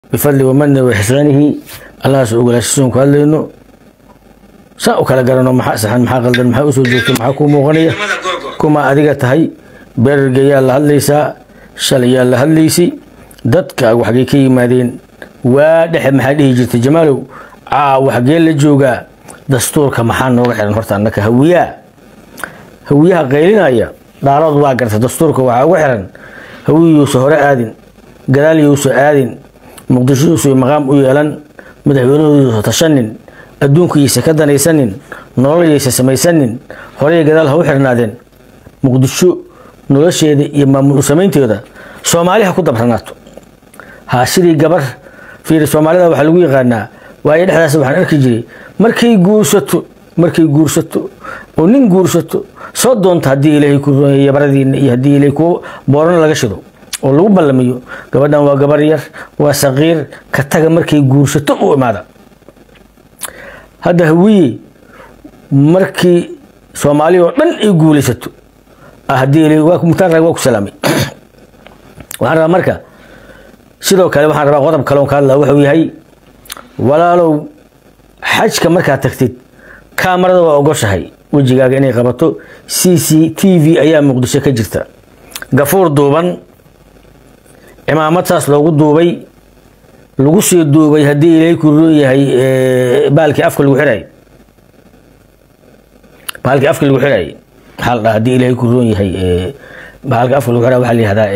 bifadli wamani waxsaanihi allahaas ogolaashisoon ku hadlayno saa u kala garano maxaa saxan maxaa qaldan maxaa usoo joogto maxaa kuu muuqanaya kuma adiga tahay beerarga yaa la hadlaysaa shalay yaa la hadlaysay dadkaagu xaggay ka yimaadeen waa dhexe maxaa dhihi jirtay jamaalow caawa xaggee la joogaa dastuurka maxaa nooga xiran horta annaka hawiyaa hawiyaha qaylinaya dhaaradu waa garta dastuurka waxaa uga xiran hawiyuusa hore aadin gadaal yousa aadin muqdisho yuusa maqaam u yeelan madaxweynahooduyuusa tashanin adduunkaysa ka danaysanin nololyaysa samaysanin horey gadaal ha u xirnaadeen muqdisho nolosheeda iyo maamul u samaynteeda soomaali ha ku dabranaato ha sidii gabar fiiri soomaalida waxaa lagu yaqaanaa waayo dhexdaas waxaan arki jiray markay guursato markay guursato oo nin guursato soo doonta haddii ilaahay ku rumeeyo baradiina iyo haddii ilaahay kuwo boorana laga shido oo lagu ballamiyo gabadhan waa gabar yar waa saqiir ka taga markay guursato u imaada hadda hawiye markii soomaali oo dhan ay guulaysato haddii ilaahay waa mutaan waa ku salaamay waxaan rabaa marka sidoo kale waxaan rabaa qodob kale on ka hadlaa wuxuu yahay walaalow xajka markaad tagtid kaamarada waa ogoshahay wejigaaga inay qabato c c t v ayaa muqdisho ka jirta gafuur duuban cimaamad saas loogu duubay lagu sii duubay haddii ilaahay ku roon yahay baalkii afka lagu xiraay baalkii afka lagu xiraay maxaa la dhaha haddii ilaahay ku roon yahay baalka afka lagu xiraa waxaa la yihahdaa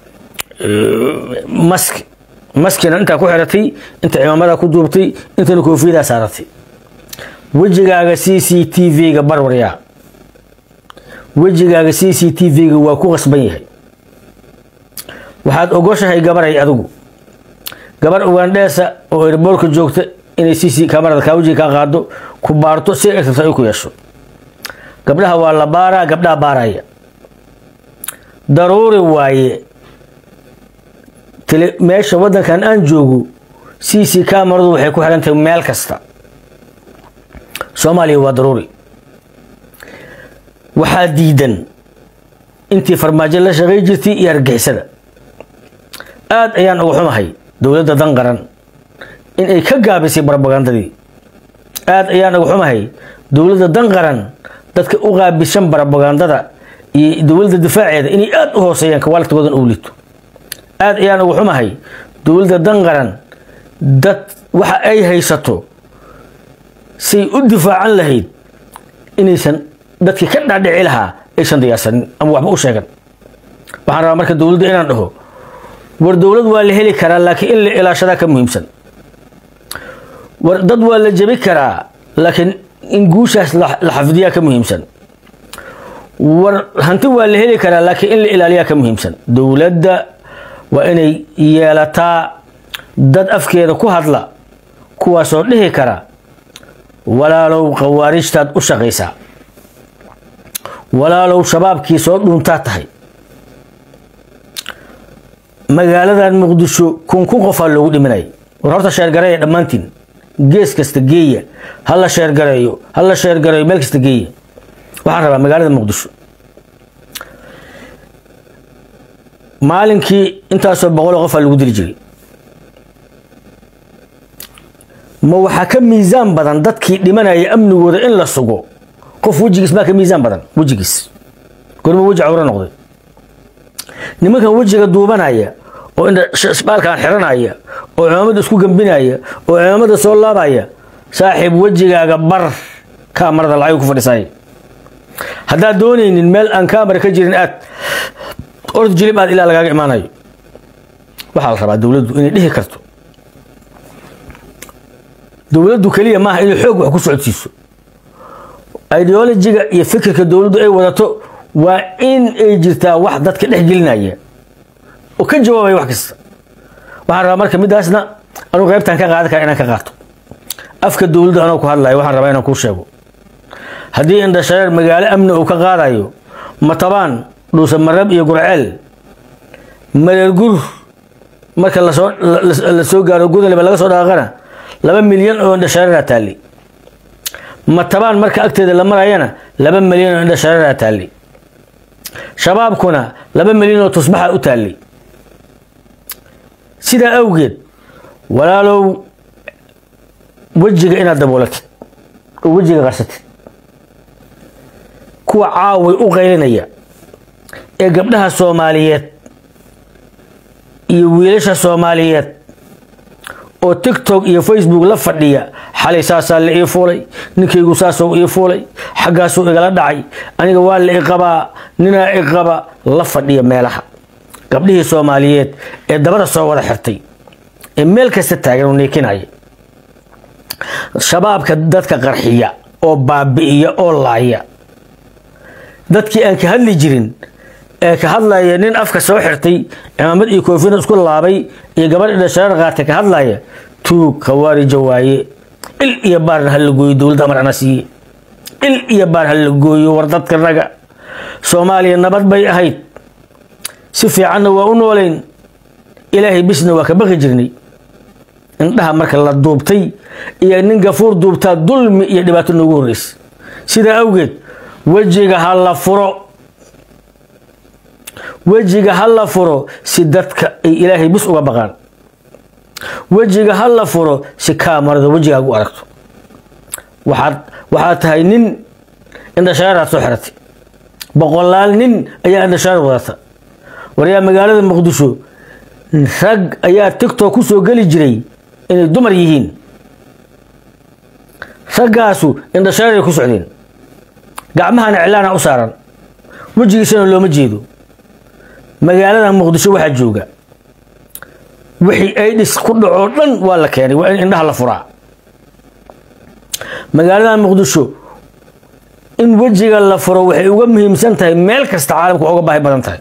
mask maskina intaa ku xiratay inta cimaamadaa ku duubtay intana koofiyadaa saaratay wejigaaga c c t v-ga barwaryaa wejigaaga c c t v-ga waa ku qasban yahay waxaad ogoshahay gabaray adigu gabar ugandheesa oo erboorka joogta inay c c kamarada kaa wejiga kaa qaado ku baarto si ay rabta ay ku yeesho gabdhaha waa la baaraa gabdhaha baaraya daruuri waaye meesha wadankan aan joogo c c kamaradu waxay ku xiran tahay meel kasta soomaaliya waa daruuri waxaa diidan intii farmaajo la shaqay jirtay iyo argixisada aada ayaan uga xumahay dowladda dan qaran in ay ka gaabisay barabagandadii aada ayaan uga xumahay dowladda dan qaran dadka u qaabishan barabagandada iyo dowladda difaaceeda inay aada u hooseeyaan kawaalidkoodan uu lito aada ayaan uga xumahay dowladda dan qaran dad waxa ay haysato say u difaacan lahayd inaysan dadkii ka dhaadhici lahaa aysan diyaarsanin ama waxba u sheegan waxaan rabaa marka dowladda inaan dhaho war dowlad waa la heli karaa laakiin in la ilaashadaa ka muhiimsan war dad waa la jebi karaa laakiin in guushaas la xafidiyaa ka muhiimsan war hanti waa la heli karaa laakiin in la ilaaliyaa ka muhiimsan dowladda waa inay yeelataa dad afkeeda ku hadla kuwaasoo dhihi kara walaalow khawaarijtaad u shaqaysaa walaalow shabaabkii soo dhuuntaa tahay magaaladan muqdisho kun kun qofaa loogu dhiminaya war horta sheergareeya dhammaantiin gees kasta geeya hala sheergareeyo hala sheergareeyo meel kasta geeya waxaan rabaa magaalada muqdisho maalinkii intaasoo boqoloo qofaa lagu dili jiray ma waxaa ka miisaan badan dadkii dhimanaya amnigooda in la sugo qof wejigiis maa ka miisaan badan wejigiis gorma weji cawro noqday nimankan wejiga duubanaya oo baalkan xiranaya oo cimaamada isku gambinaya oo cimaamada soo laabaya saaxiib wejigaaga bar kaamarada lacag ku fadhiisay haddaad doonaynin meel aan kaamara ka jirin aad orod jilib aad ilaa lagaaga imaanayo waxaa la rabaa dowladdu inay dhihi karto dowladdu keliya maaha inay xoog wax ku socodsiiso ideolojiga iyo fikirka dowladdu ay wadato waa in ay jirtaa wax dadka dhex gelinaya oo ka jawaabaya wax kasta waxaan rabaa marka midaasna anugu qaybtaan ka qaadan kara inaan ka qaato afka dowladda anoo ku hadlayo waxaan rabaa inaan kuu sheego haddii indhashareer magaalo amni uu ka qaadayo matabaan dhuusa marab iyo gurceel mareergur marka lasoo la soo gaaro gudaleba laga soo dhaaqana laba milyan oo indhashareeraa taallay matabaan marka agteeda la marayana laba milyan oo indhashareeraa taallay shabaabkuna laba milyan oo tusbaxa u taallay sidaa awgeed walaalow wejiga inaad daboolatid oo wejiga qarsatid kuwa caaway u qaylinaya ee gabdhaha soomaaliyeed iyo wiilasha soomaaliyeed oo tiktok iyo facebook la fadhiya xalay saasaa la ii fuulay ninkaygu saasoo ii fuulay xaggaasuu igala dhacay aniga waa la iqabaa ninaa iqaba la fadhiya meelaha gabdhihii soomaaliyeed ee dabada soo wada xirtay ee meel kasta taagan oo neekinaya shabaabka dadka qarxiya oo baabi'iya oo laaya dadkii aan ka hadli jirin ee ka hadlaya nin afka soo xirtay cimaamad iyo koofina isku laabay iyo gabadh dhashareer qaatay ka hadlaya tuug khawaarija waaye il iyo baarna ha la gooyo dowladda amar ana siiye il iyo baar ha la gooyo war dadka naga soomaaliya nabad bay ahayd si fiicanna waa u noolayn ilaahay bisna waa ka baqi jirnay indhaha marka la duubtay iyo nin gafuur duubtaa dulmi iyo dhibaato noogu horreysa sidaa awgeed wejiga ha la furo wejiga ha la furo si dadka ay ilaahay bis uga baqaan wejiga ha la furo si kaamarada wejigaagu aragto waxaad waxaad tahay nin indhashaaraad soo xiratay boqolaal nin ayaa indhashaar wadata waryaa magaalada muqdisho rag ayaa tictok ku soo geli jiray inay dumar yihiin raggaasu indhashaaray ku socdeen gacmahana cilaana u saaran wejigiisana looma jeedo magaalada muqdisho waxaa jooga wixii aidhis ku dhacoo dhan waa la keenay waa in indhaha la furaa magaalada muqdisho in wejiga la furo waxay uga muhiimsan tahay meel kasta caalamka uga baahi badan tahay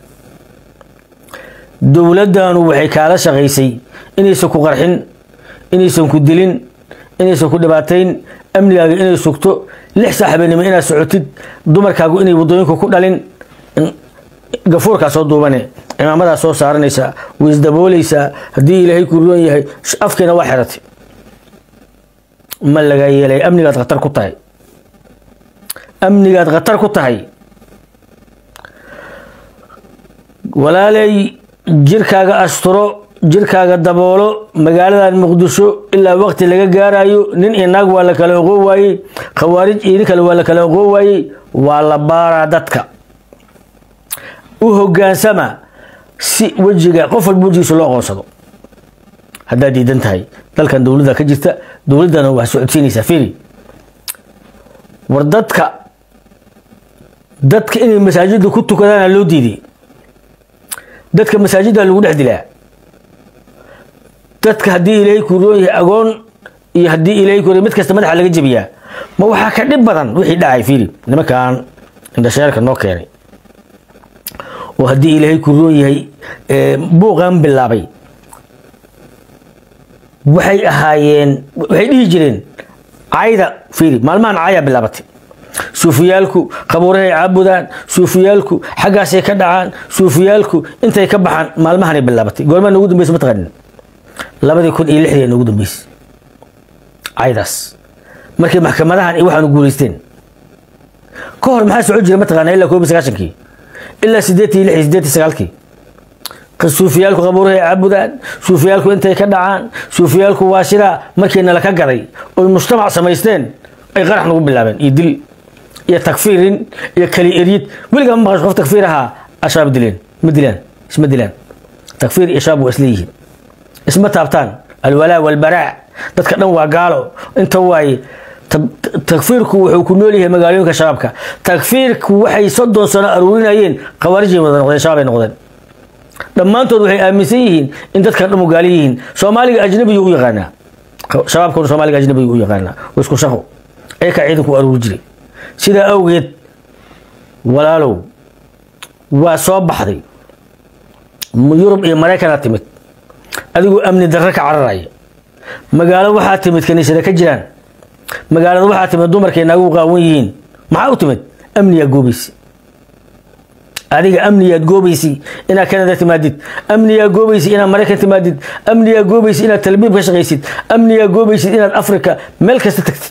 dowladdanu waxay kaala shaqaysay inaysan ku qarxin inaysan ku dilin inaysan ku dhibaatayn amnigaaga inay sugto lix saaxibanimo inaad socotid dumarkaagu inay waddooyinka ku dhalin gafuurkaa soo duubane cimaamadaa soo saaranaysaa waisdaboolaysaa haddii ilaahay ku roon yahay afkiina waa xiratay ma laga yeelay amnigaad khatar ku tahay amnigaad khatar ku tahay walaalay jirkaaga asturo jirkaaga daboolo magaaladan muqdisho ilaa waqti laga gaarayo nin iyo naag waa la kala oqoon waayey khawaarij iyo nin kale waa la kala oqoon waayey waa la baaraa dadka u hogaansama si wejiga qof walba wejigiisa loo aqoonsado haddaad diidan tahay dalkan dowladda ka jirta dowladdana waa socodsiinaysaa firi war dadka dadka inay masaajidda ku tukadaana loo diiday dadka masaajidda lagu dhex dilaa dadka haddii ilaahay ku roon yahay agoon iyo haddii ilaahay ku mid kasta madaxa laga jebiyaa ma waxaa ka dhib badan wixii dhacay firi nimankan indhasheerka noo keenay oo haddii ilaahay ku roon yahay buuqan bilaabay waxay ahaayeen waxay dhihi jireen cayda fiiri maalmahan caya bilaabatay suufiyaalku qabuurahay caabudaan suufiyaalku xaggaasay ka dhacaan suufiyaalku intay ka baxaan maalmahanay bilaabatay goormaa noogu dambaysa mataqaanin labadii kun iyo lixdii noogu dambeysay caydaas markii maxkamadahan iyo waxaanu guulaysteen ka hor maxaa socon jira mataqaana ilaa koob iyo sagaashankii ilaa sideetii lix iyo sideetii sagaalkii suufiyaalku qabuurahay caabudaan suufiyaalku intay ka dhacaan suufiyaalku waa sidaa markii nala ka gaday oy mujtamac samaysteen ay qarax nagu bilaabeen iyo dil iyo takfiirin iyo kali eryid weligaa ma maqasho qof takfiir ahaa ashaab dileen ma dilaan isma dilaan takfiir iyo shaab waa isleeyihiin isma taabtaan alwalaa walbaraa dadka dhan waa gaalo inta waaye takfiirku wuxuu ku nool yahay magaalooyinka shabaabka takfiirku waxay soddon sano aruurinayeen khawaarijay wada noqdeen shabaabay noqdeen dhammaantood waxay aaminsan yihiin in dadkan dhan gaali yihiin soomaaliga ajnabiyu u yaqaanaa shabaabkuna soomaaliga ajnabiyu u yaqaanaa waa isku shaqo ayakaa ciidanku u aruuri jiray sidaa awgeed walaalow waa soo baxday yurub iyo maraykanaa timid adigoo amni darre ka cararaya magaalo waxaa timid kaniisada ka jiraan magaalada waxaa timid dumarkay naagu qaawan yihiin maxaa u timid amniyaa goobaysa adiga amniyaad goobaysi inaad canada timaadid amniyaa goobaysi inaad maraykan timaadid amniyaa goobaysi inaad talbiib ka shaqaysid amniyaa goobaysid inaad africa meel kasta tagtid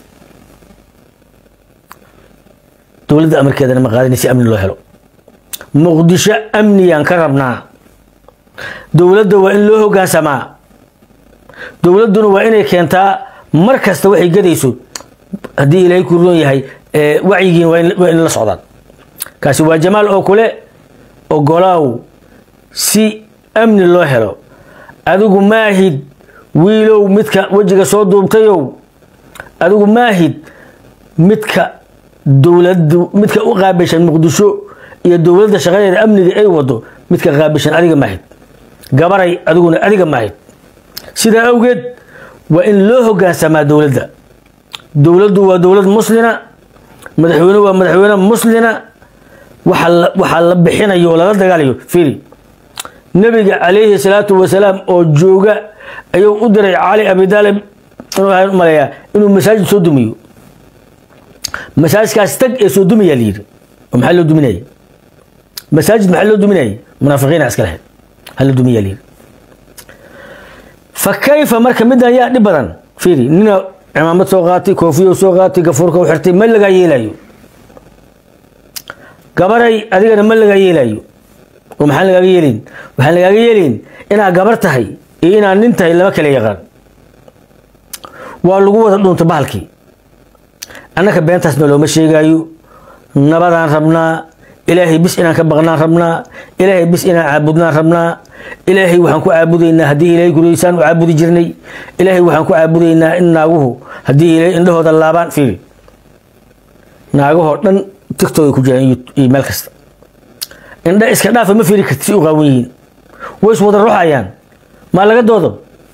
dowladda amarkeedana ma qaadani si amni loo helo muqdisho amniyaan ka rabnaa dowladda waa in loo hogaansamaa dowladduna waa inay keentaa mar kasta waxay gadayso haddii ilaahay ku roon yahay wacyigiin waa in la socdaan kaasi waa jamaal oo kule ogolaaw si amni loo helo adigu maahid wiilow midka wejiga soo duubtayow adigu maahid midka dowladu midka u qaabishan muqdisho iyo dowladda shaqadeeda amniga ay wado midka qaabishan adiga maahid gabaray adiguna adiga maahid sidaa awgeed waa in loo hogaansamaa dowladda dowladdu waa dowlad muslina madaxweyne waa madaxweyne muslina waxaa la bixinayo oo lala dagaalayo firi nebiga calayhi salaatu wasalaam oo jooga ayuu u diray cali abidaalib inuu maleeyaa inuu masaajid soo dumiyo masaajidkaas tag ee soo dumayaa layidhi oo maxaa loo duminaya masaajid maxaa loo duminayay munaafiqiina iska lahayd hala dumiyaa layidhi fa kayfa marka midan yaa dhib badan fiiri nina cimaamad soo qaatay koofiyo soo qaatay gafuurka u xirtay ma lagaa yeelayo gabaray adigana ma lagaa yeelayo oo maxaan lagaaga yeelayn waxaan lagaaga yeelayn inaad gabar tahay iyo inaad nin tahay lama kala yaqaan waa lagu wada dhuunta bahalkii annaka beentaasna looma sheegaayo nabadaan rabnaa ilaahay bis inaan ka baqnaan rabnaa ilaahay bis inaan caabudnaan rabnaa ilaahay waxaan ku caabudaynaa haddii ilaahay guraysaan u caabudi jirnay ilaahay waxaan ku caabudaynaa in naaguhu haddii ilaahay indhahooda laabaan fiiri naagahoo dhan tigtooda ku jiraan iyo meel kasta indha iska dhaafa ma fiiri karti si u qaawan yihiin way is wada ruxayaan maa laga doodo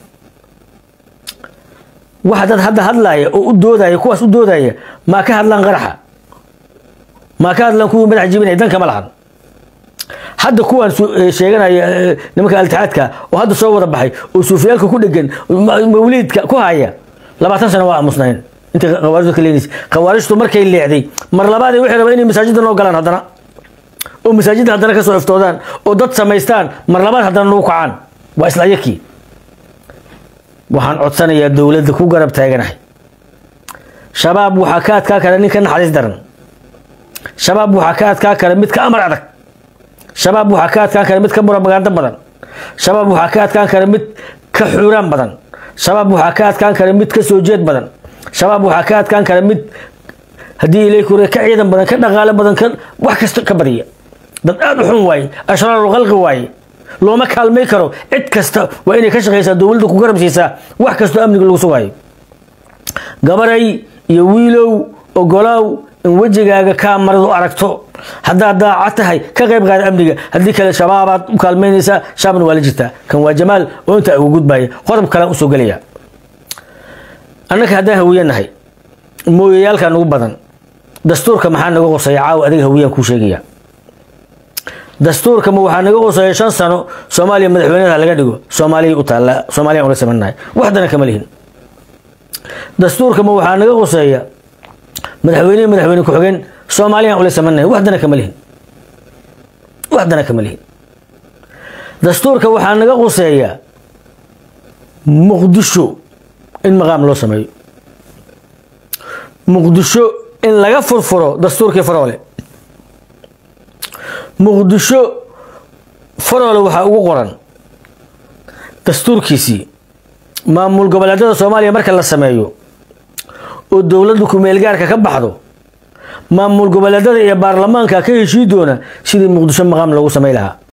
waxa dad hadda hadlaaya oo u doodaya kuwaas u doodaya maa ka hadlaan qaraxa maa ka hadlaan kuwii madax jibinaya danka ma lahan hadda kuwaan sheeganaya nimanka altixaadka oo hadda soo wada baxay oo suufiyaalka ku dhegan mawliidka ku haya labaatan sano waa aamusnayn inta khawaarijdu ka leenaysa khawaarijtu markay leexday mar labaad waxay rabaan inay masaajidda noo galaan haddana oo masaajidda haddana kasoo iftoodaan oo dad samaystaan mar labaad haddana nagu kacaan waa isla ayakii waxaan codsanayaa dowladda ku garab taaganahay shabaab waxaa ka adkaa kara nin ka naxariis daran shabaab waxaa ka adkaa kara mid ka amar adag shabaab waxaa ka adkaan kara mid ka propaganda badan shabaab waxaa ka adkaan kara mid ka xuuraan badan shabaab waxaa ka adkaan kara mid ka soo jeed badan shabaab waxaa ka adkaan kara mid haddii ilay kure ka ciidan badan ka dhaqaale badan ka wax kasta ka badiya dad aada u xun waaye ashraaru khalqi waaye looma kaalmay karo cid kasta waa inay ka shaqaysaa dowladda ku garab siisaa wax kastoo amniga lagu sugaayo gabaray iyo wiilow ogolaaw in wejigaaga kaamaradu aragto haddaad daaca tahay ka qayb qaada amniga haddii kale shabaabaad u kaalmaynaysaa shaabna waa la jirtaa kan waa jamaal oo intaa ugu gudbaya qodob kalean usoo gelaya annaka haddaan hawiye nahay mooyayaalkaa nagu badan dastuurka maxaa naga qoseeya caawa adiga hawiyaan kuu sheegaya dastuurka ma waxaa naga qoseeya shan sano soomaaliya madaxweynaha laga dhigo soomaaliya u taalla soomaaliya ula samanahay waxdana kama lihin dastuurka ma waxaa naga qoseeya madaxweyne madaxweyne ku-xigeen soomaaliyaan ula samanahay waxdana kama lihin waxdana kama lihin dastuurka waxaa naga qoseeya muqdisho in maqaam loo sameeyo muqdisho in laga furfuro dastuurkii faroole muqdisho faroole waxaa ugu qoran dastuurkiisii maamul goboleedyada soomaaliya marka la sameeyo oo dowladda ku-meelgaarka ka baxdo maamul goboleedyada iyo baarlamaanka ka heshii doona sidii muqdisho maqaam loogu samay lahaa